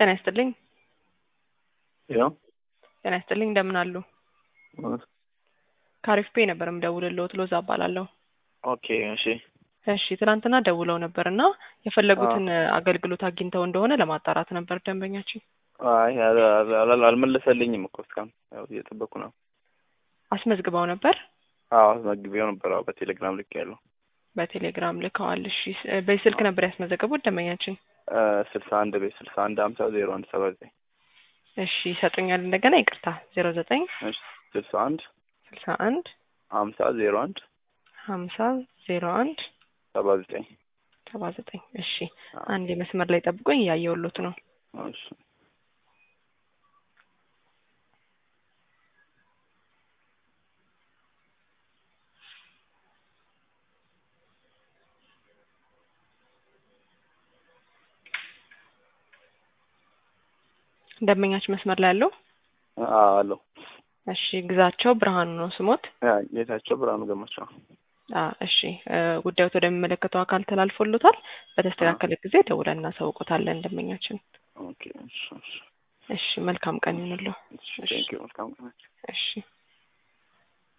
ጤና ይስጥልኝ። ያው ጤና ይስጥልኝ። እንደምን አሉ? ከአሪፍ ፔ ነበር የምደውልልዎት። ሎዛ እባላለሁ። ኦኬ እሺ እሺ ትናንትና ደውለው ነበር እና የፈለጉትን አገልግሎት አግኝተው እንደሆነ ለማጣራት ነበር ደንበኛችን። አይ አል- አል- አልመለሰልኝም እኮ እስካሁን ያው እየጠበኩ ነው። አስመዝግበው ነበር? አዎ አስመዝግቤው ነበር። አዎ በቴሌግራም ልክ ያለው በቴሌግራም ልከዋል። እሺ ስ- በስልክ ነበር ያስመዘገቡት ደንበኛችን? ስልሳ አንድ ቤት ስልሳ አንድ ሀምሳ ዜሮ አንድ ሰባ ዘጠኝ እሺ ይሰጡኛል እንደገና ይቅርታ ዜሮ ዘጠኝ እሺ ስልሳ አንድ ስልሳ አንድ ሀምሳ ዜሮ አንድ ሀምሳ ዜሮ አንድ ሰባ ዘጠኝ ሰባ ዘጠኝ እሺ አንድ መስመር ላይ ጠብቆኝ እያየሁሎት ነው። እሺ ደንበኛችን መስመር ላይ ያለው አዎ አለው እሺ ግዛቸው ብርሃኑ ነው ስሞት? ያ ጌታቸው ብርሃኑ ገመቸው አ እሺ እ ጉዳዮት ወደሚመለከተው አካል ተላልፎሎታል። በተስተካከለ ጊዜ ደውለን እናሳውቆታለን ደንበኛችን። ኦኬ እሺ እሺ እሺ መልካም ቀን ይሁንልዎ። እሺ ቴንኪው መልካም ቀን እሺ